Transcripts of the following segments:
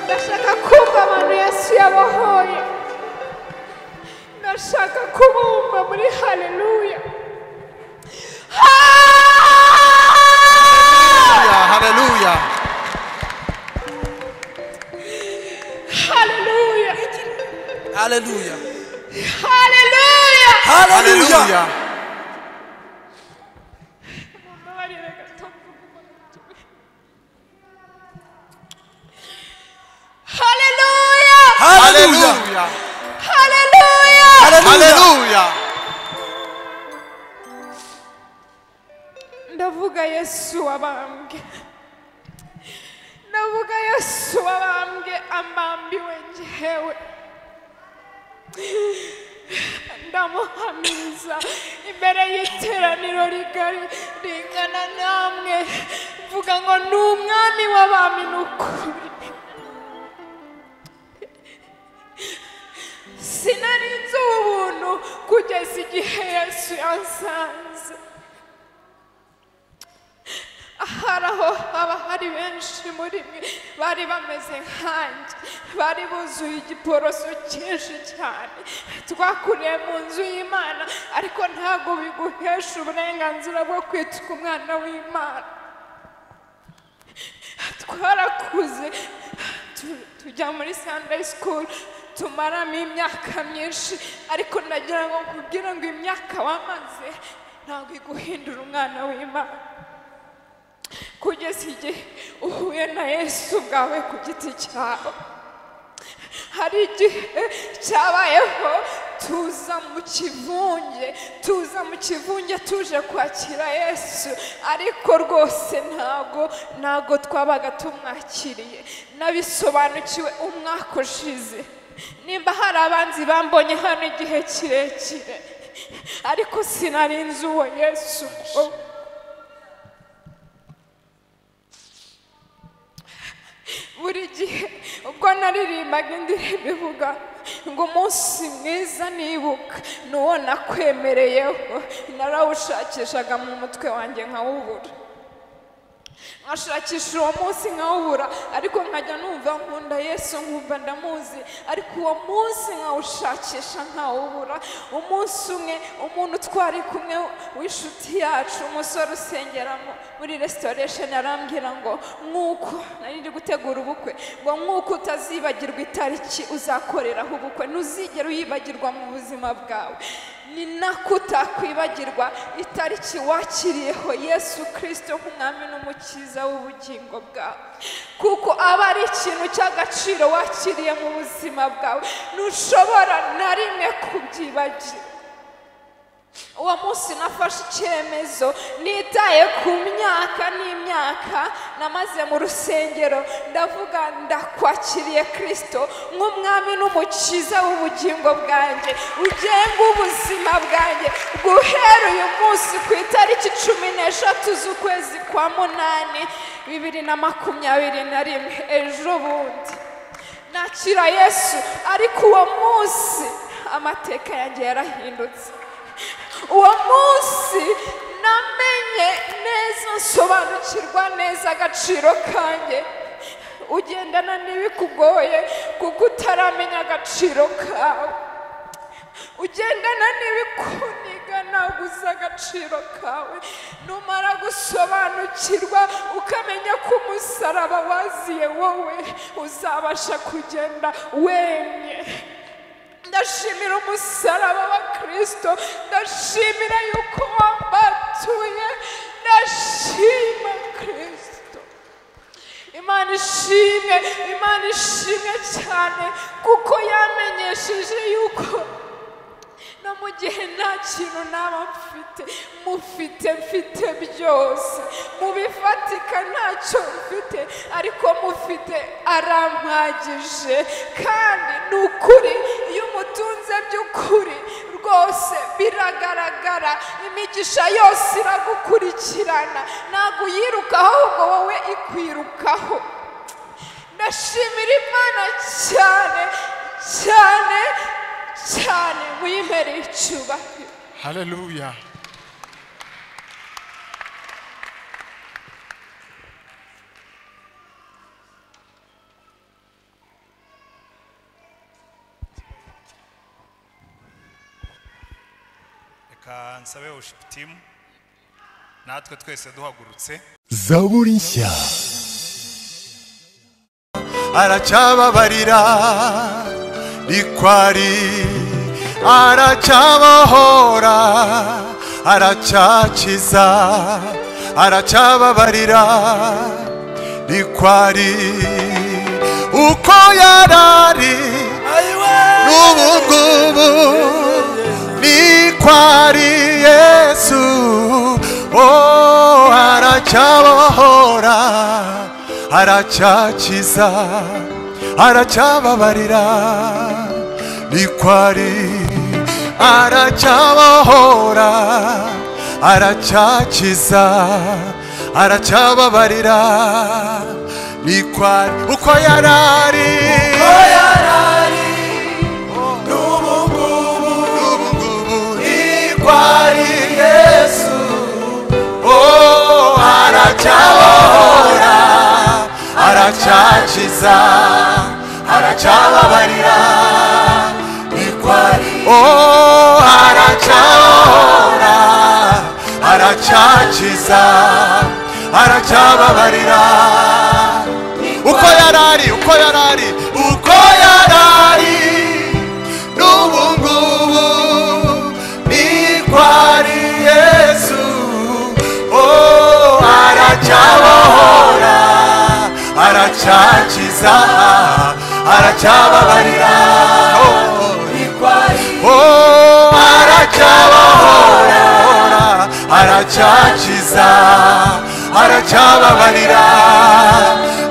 Nashaka kumva abantu Yesu yabahoye. Nashaka kubumva muri haleluya. Haleluya. Haleluya. Haleluya. Hallelujah. Haleluya. Hallelujah. Mumbabarire gato mvuga umuntu. Haleluya. Hallelujah. Haleluya. Haleluya. Hallelujah. Haleluya. ndavuga yesu wabambwe ndavuga yesu wabambwe amambiwe ngewe ndamuhamiriza imbere y'iteraniro rigari ringana namwe mvuga ngo ni umwami w'abami ni ukuri sinari nzi ubu buntu kugeza igihe yesu yansanze hari aho haba hari benshi muri mwe bari bameze nkanjye bari buzuye igiporoso cyinshi cyane twakuriye mu nzu y'imana ariko ntabwo biguhesha uburenganzira bwo kwitwa umwana w'imana twarakuze tu- tujya muri sunday school tumaramo imyaka myinshi ariko ndagira ngo kubwira ngo imyaka wamaze ntabwo iguhindura umwana w'imana kugeza igihe uhuye na yesu bwawe ku giti cyawe hari igihe cyabayeho tuza mu kivunge tuza mu kivunge tuje kwakira yesu ariko rwose ntago ntago twabaga tumwakiriye nabisobanukiwe umwaka ushize nimba hari abanzi bambonye hano igihe kirekire ariko sinari nzi uwo yesu ngo buri gihe ubwo naririmbaga indirimbo ivuga ngo umunsi mwiza nibuka ni uwo nakwemereyeho narawushakishaga mu mutwe wanjye nkawubura nkashakisha uwo munsi nkawubura ariko nkajya numva nkunda yesu nkumva ndamuzi ariko uwo munsi nkawushakisha nkawubura umunsi umwe umuntu twari kumwe w'inshuti yacu umusore usengera mu- muri restoration arambwira ngo nk'uko nari ndi gutegura ubukwe ngo nk'uko utazibagirwa itariki uzakoreraho ubukwe ntuzigere uyibagirwa mu buzima bwawe ni nako utakwibagirwa itariki wakiriyeho yesu kirisito nk'umwami n'umukiza w'ubugingo bwawe kuko aba ari ikintu cy'agaciro wakiriye mu buzima bwawe ntushobora na rimwe kubyibagira uwo munsi nafashe icyemezo nitaye ku myaka n'imyaka namaze mu rusengero ndavuga ndakwakiriye kirisito nk'umwami n'umukiza w'ubugingo bwanjye ugenga ubuzima bwanjye guhera uyu munsi ku itariki cumi n'eshatu z'ukwezi kwa munani bibiri na makumyabiri na rimwe ejo bundi nakira yesu ariko uwo munsi amateka yanjye yarahindutse uwo munsi namenye neza nsobanukirwa neza agaciro kanjye ugendana n'ibikugoye kuko utaramenya agaciro kawe ugendana n'ibikuniga ntabwo uzi agaciro kawe numara gusobanukirwa ukamenya ko umusaraba waziye wowe uzabasha kugenda wemye ndashimira umusaraba wa kirisito ndashimira yuko wambatuye ndashima kirisito imana ishimwe imana ishimwe cyane kuko yamenyesheje yuko no mu gihe nta kintu naba mfite mufite mfite byose mu bifatika ntacyo mfite ariko mufite arampagije kandi ni ukuri iyo umutunze by'ukuri rwose biragaragara imigisha yose iragukurikirana ntabwo uyirukaho ahubwo wowe ikwirukaho ndashimira imana cyane cyane cyane muyimbere icyubahiro Haleluya. reka nsabe ushiputimu natwe twese duhagurutse zaburi nshya aracyababarira ikwari aracyabohora aracyakiza aracyababarira ikwari uko yarari n'ubu ngubu ni kwari yesu oh aracyabohora aracyakiza aracyababarira ni kwari aracyabohora aracyakiza aracyababarira ni kwari uko yarari n'ubu ngubu ni kwari yesu oh aracyabohora aracyakiza aracyababarira ni kwari oh aracyabohora aracyakiza aracyababarira uko yarari uko yarari uko yarari n'ubu ngubu ni kwari yesu oh aracyabohora aracyakiza aracyababarira oh, ni kwari oh aracyabohora aracyakiza aracyababarira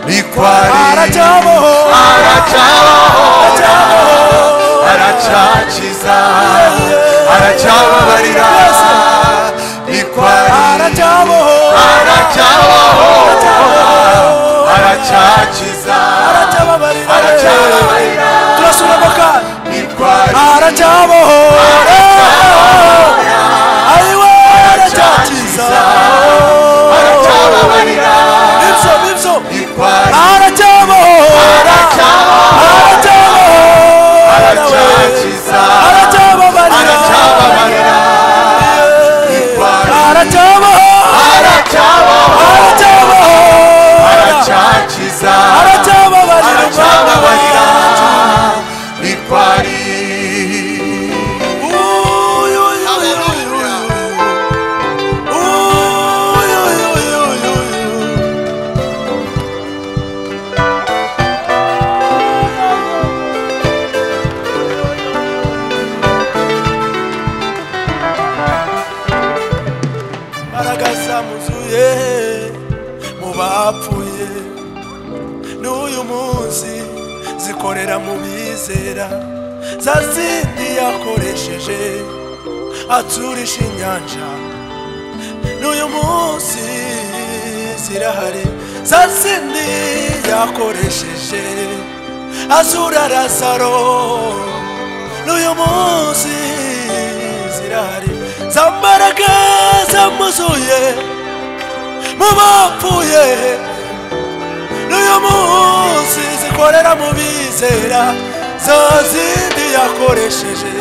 ni kwari Aracyabohora. aracyabohora aracyakiza aracyababarira ni kwari aracyabohora aracyabohora aracyakiza aracyababarira aracyababarira turasura ako kanya ni kwari aracyabohora ayiwe aracyakiza aracyababarira ibyo bibyo ni kwari aracyabohora aracyabohora aracyabohora aracyakiza aracyababarira aracyababarira ni kwari aracyabohora aracyabohora aracyabohora aracyakiza aracyababarira aracyababarira ni kwari Uy, uy, uy, uy, uy. Uy, uy, uy, uy, uy, uy. Mbaraga zamuzuye mu bapfuye n'uyu munsi zikorera mu bizera za zindi yakoresheje aturisha inyanja n'uyu munsi zirahari za zindi yakoresheje azura razaro n'uyu munsi zirahari za mbaraga zamuzuye mu bapfuye n'uyu munsi zikorera mu bizera za zindi yakoresheje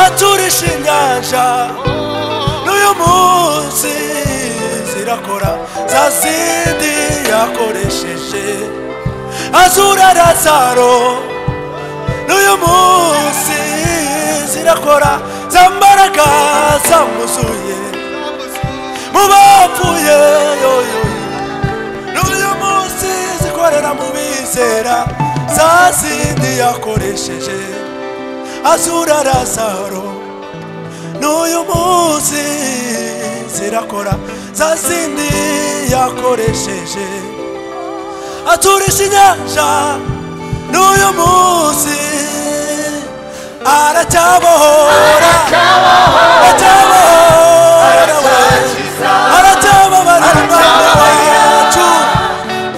aturisha inyanja n'uyu munsi zirakora za zindi yakoresheje azura razaro n'uyu munsi zirakora za mbaraga zamuzuye mu bapfuye yoyoyo n'uyu munsi zikorera mu bizera za zindi yakoresheje azura razaro n'uyu munsi zirakora za zindi yakoresheje aturisha inyanja n'uyu munsi aracyabohora aracyabohora aracyababarira umwana wacu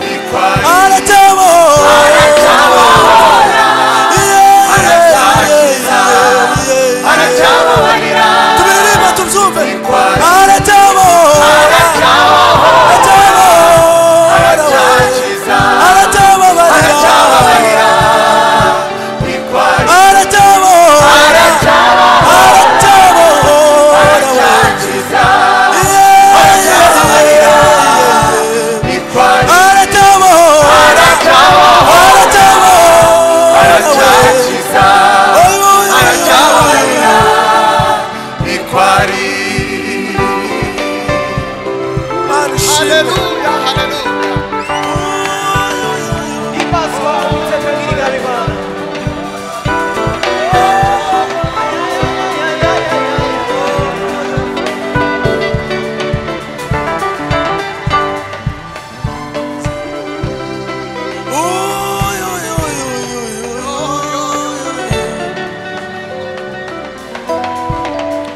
ni kwari aracyababarira aracyakiza aracyababarira ni kwari aracyabohora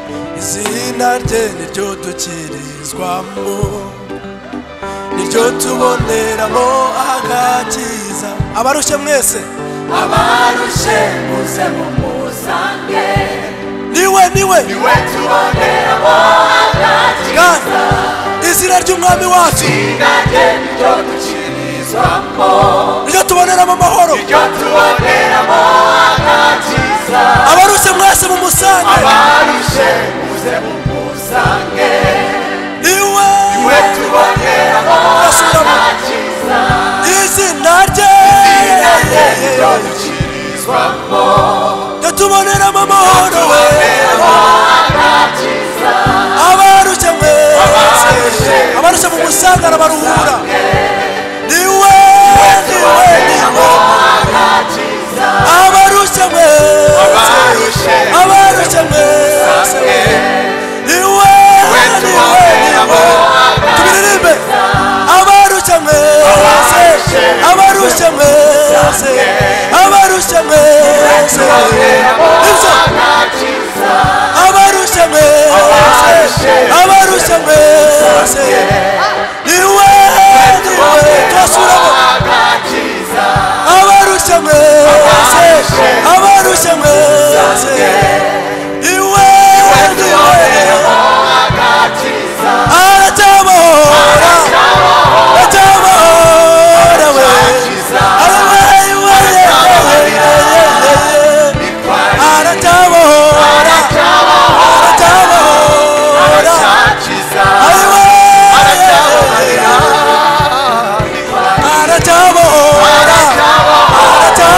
rye niryo dukirizwamo niryo tuboneramo agakiza abarushye mwese abarushe muze mumusange niwe niwe niwe tuboneramo agakiza kandi izina ry'umwami wacu izina rye niryo dukirizwamo niryo tuboneramo amahoro niryo tuboneramo agakiza abarushye mwese mumusange abarushe muze mumusange niwe niwe tuboneramo Turasubiramo. agakiza izina rye izina rye niryo dukirizwamo ryo tuboneramo amahoro tuboneramo agakiza abarushye mwese Abarushye. abarushye mumusange arabaruhura niwe niwe niwe agakiza abarushye mwese abarushe abarushye mwese musange niwe niwe niwe tuboneramo niwe tubiririmbe abarushye mwese abarushye mwese abarushye mwese ibyo agakiza abarushye mwese abarushye mwese niwe niwe twasuramo agakiza abarushye mwese abarushye mwese iwe niwe agakiza aracyabahora aracyabahora we agakiza Ababaye we, ye, ye, ye, ye, ye. aracyabahora aracyabahora ababaye we, ye, ye, ye. aracyabahora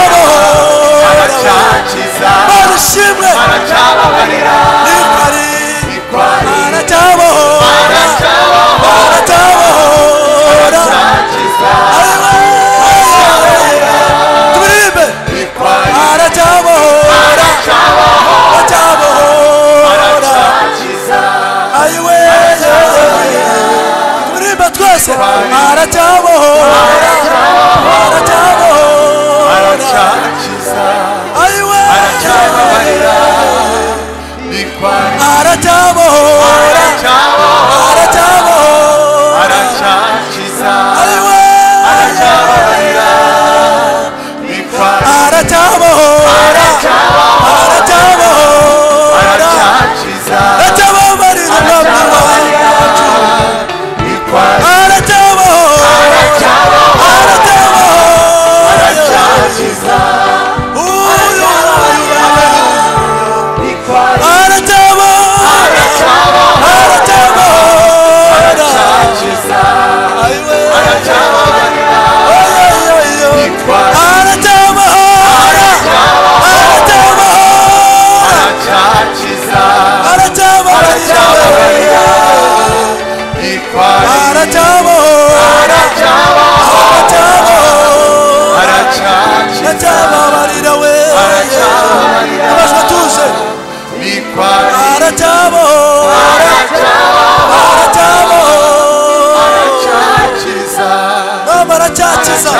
aracyabahora we barishimwe ni kare aracyabahora aracyabahora tubiririmbe aracyabahora aracyabahora ayiwe tubiririmbe twese aracyabahora aracyabahora ayiwe aracyabahora aracyabahora ayiwe aracyabahora aracyabahora aratababarira umwami wacu aratabaho aratabaho uyu aratabaho aratabaho ayiwe oyoyoyo aratabaho aratabaho aratababarira aratabaho aratabaho aratababarira we amajwi atuje aratabaho aratabaho mama aracyakiza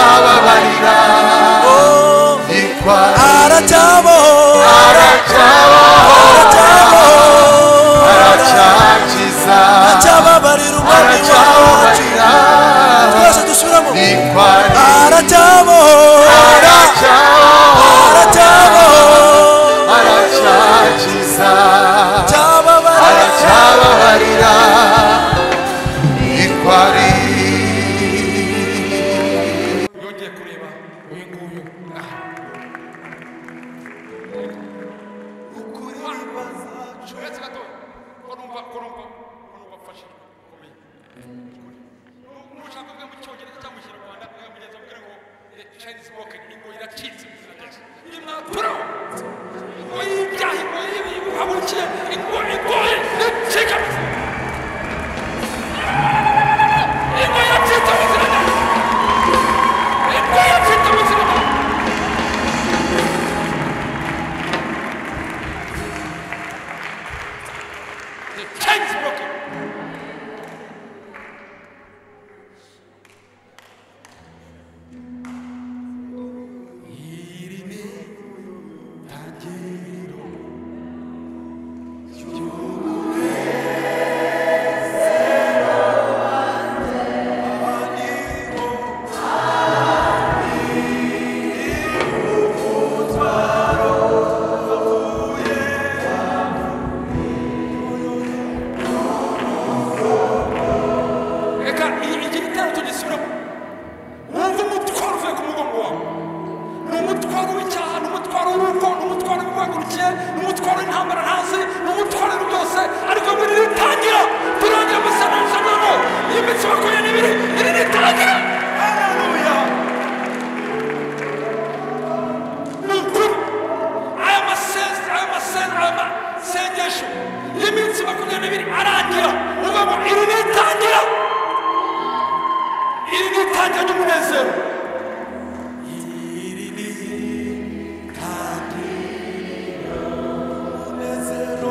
aratabaho aratabaho aracyababarira umwami wacu twese dusubiramo aratabaho aratabaho cyababarira Arachabarira ikwari yongeye kureba uyu nguyu aha uretse gato urumva urumva urumva mfashije ukomeye nushaka kuvuga mu cyongereza cyangwa mu kinyarwanda mwamugeza mubwira ngo the chinese market ingo iracitse mu izina rya Yesu. Ni mwaturaho. ingo y'ibyaha ingo y'ibi uhaburukiye ingo igoye nicika ingo iracitse mu izina rya Yesu. Ingo iracitse mu izina rya Yesu. The chain is broken. mugabo iri ni itangira iri ni itangira ry'umunezero iri ni itangira ry'umunezero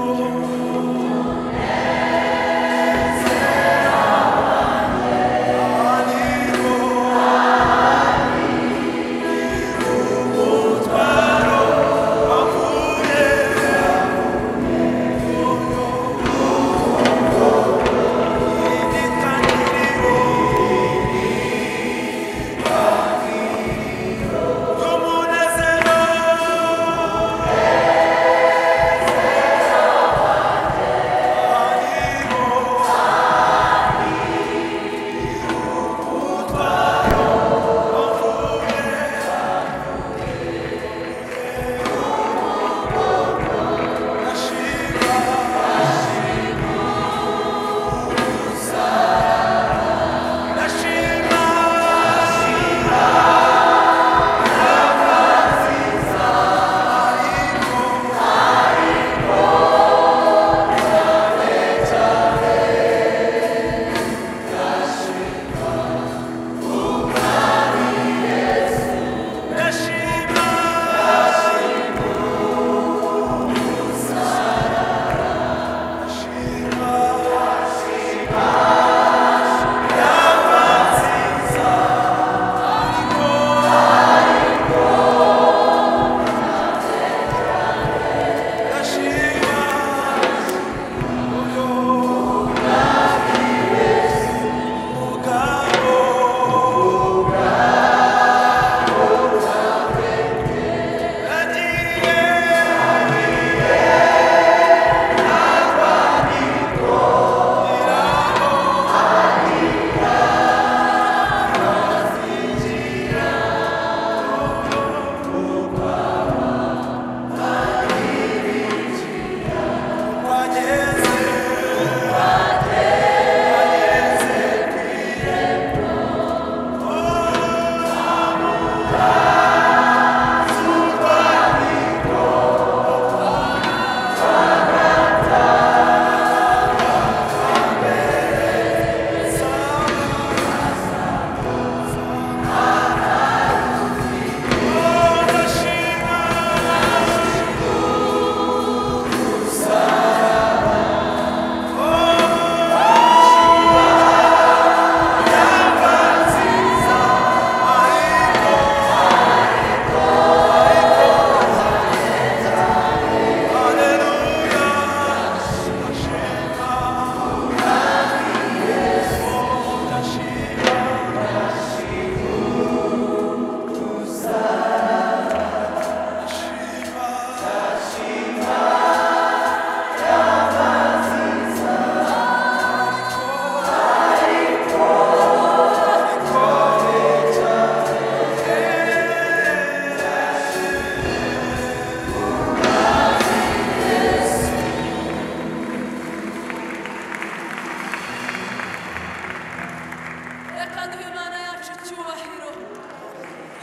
reka duhe imana yacu icyubahiro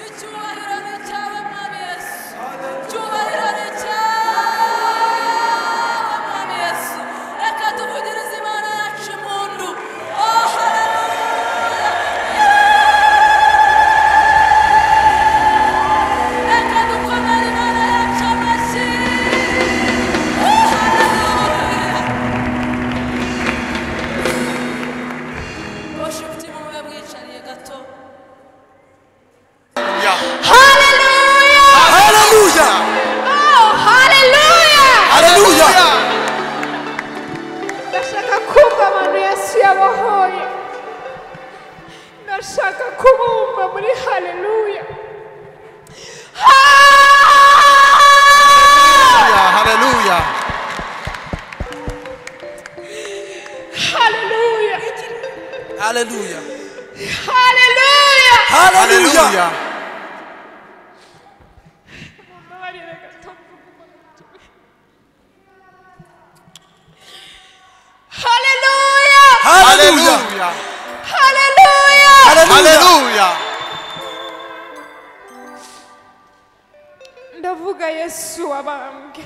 icyubahiro ni icyawe mwami yesu icyubahiro ni icyawe mwami yesu reka tuvugirize imana yacu impundu oh haleluya reka dukomere imana yacu amashyi oh haleluya boshifuti mube mwicariye gato Hallelujah! Hallelujah. Oh, hallelujah! Hallelujah. ndashaka kumva abantu yesu yabahoye ndashaka kubumva muri haleluya haleluya haleluya Hallelujah. haleluya Hallelujah. haleluya Mumbabarire gato mvuga umutwe. haleluya Hallelujah. haleluya haleluya haleluya Hallelujah. ndavuga yesu wabambwe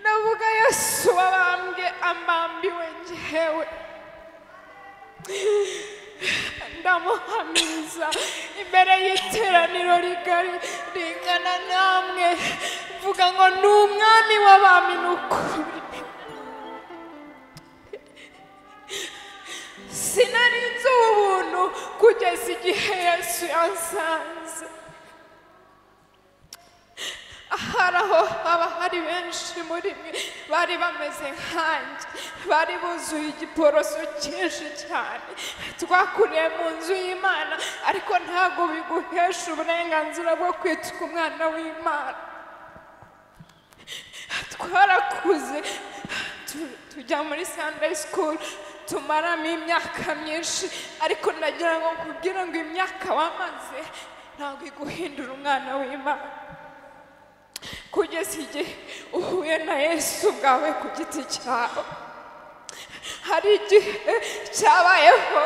ndavuga yesu wabambwe amambiwe njyewe ndamuhamiriza imbere y'iteraniro rigari ringana namwe mvuga ngo ni umwami w'abami ni ukuri sinari nzi ubu buntu kugeza igihe yesu yansanze hari aho haba hari benshi muri mwe bari bameze nkanjye bari buzuye igiporoso cyinshi cyane twakuriye mu nzu y'imana ariko ntabwo biguhesha uburenganzira bwo kwitwa umwana w'imana twarakuze tu- tujya muri sunday school tumaramo imyaka myinshi ariko ndagira ngo kugira ngo imyaka wamaze ntabwo iguhindura umwana w'imana kugeza igihe uhuye na yesu bwawe ku giti cyawe hari igihe cyabayeho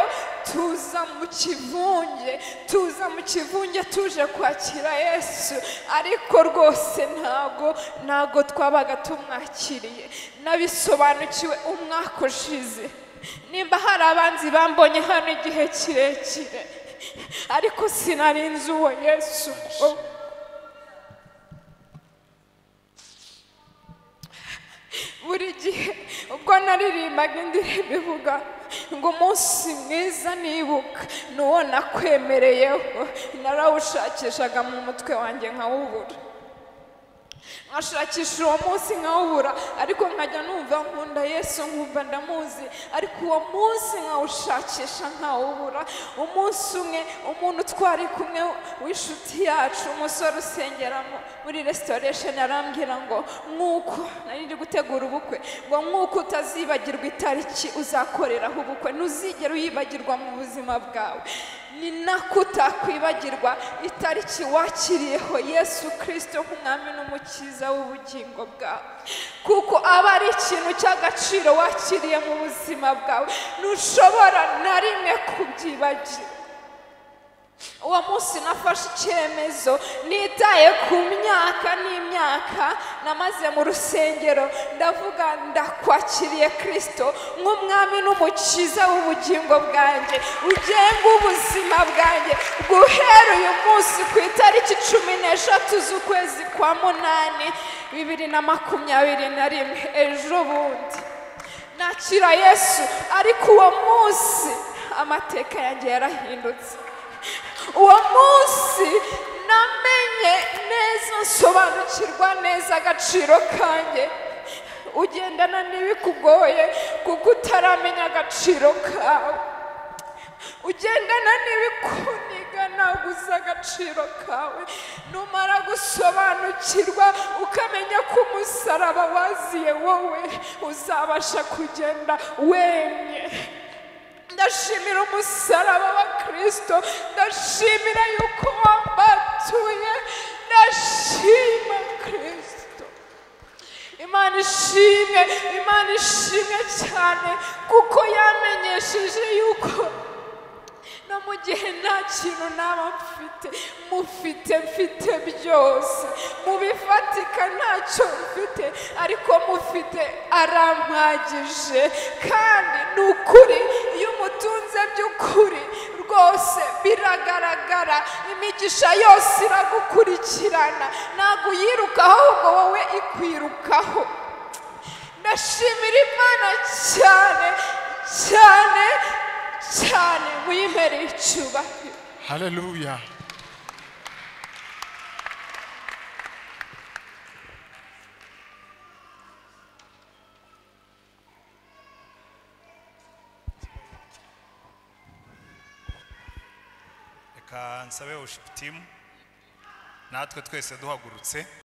tuza mu kivunge tuza mu kivunge tuje kwakira yesu ariko rwose ntago ntago twabaga tumwakiriye nabisobanukiwe umwaka ushize nimba hari abanzi bambonye hano igihe kirekire ariko sinari nzi uwo yesu koko buri gihe ubwo naririmbaga indirimbo ivuga ngo umunsi mwiza nibuka ni uwo nakwemereyeho narawushakishaga mu mutwe wanjye nkawubura nkashakisha uwo munsi nkawubura ariko nkajya numva nkunda yesu nkumva ndamuzi ariko uwo munsi nkawushakisha nkawubura umunsi umwe umuntu twari kumwe w'inshuti yacu umusore usengera mu- muri restoration arambwira ngo nk'uko nari ndi gutegura ubukwe ngo nk'uko utazibagirwa itariki uzakoreraho ubukwe ntuzigere uyibagirwa mu buzima bwawe ni nako utakwibagirwa itariki wakiriyeho yesu kirisito nk'umwami n'umukiza w'ubugingo bwawe kuko aba ari ikintu cy'agaciro wakiriye mu buzima bwawe ntushobora na rimwe kubyibagira uwo munsi nafashe icyemezo nitaye ku myaka n'imyaka namaze mu rusengero ndavuga ndakwakiriye kirisito nk'umwami n'umukiza w'ubugingo bwanjye ugenga ubuzima bwanjye guhera uyu munsi ku itariki cumi n'eshatu z'ukwezi kwa munani bibiri na makumyabiri na rimwe ejo bundi nakira yesu ariko uwo munsi amateka yanjye yarahindutse uwo munsi namenye neza nsobanukirwa neza agaciro kanjye ugendana n'ibikugoye kuko utaramenya agaciro kawe ugendana n'ibikuniga ntabwo uzi agaciro kawe numara gusobanukirwa ukamenya ko umusaraba waziye wowe uzabasha kugenda wemye ndashimira umusaraba wa kirisito ndashimira yuko wambatuye ndashima kirisito imana ishimwe imana ishimwe cyane kuko yamenyesheje yuko no mu gihe nta kintu naba mfite mufite mfite byose mu bifatika ntacyo mfite ariko mufite arampagije kandi ni ukuri iyo umutunze by'ukuri rwose biragaragara imigisha yose iragukurikirana ntabwo uyirukaho ahubwo wowe ikwirukaho ndashimira imana cyane cyane cyane muyimereye icyubahiro Hallelujah. reka nsabe worship team natwe twese duhagurutse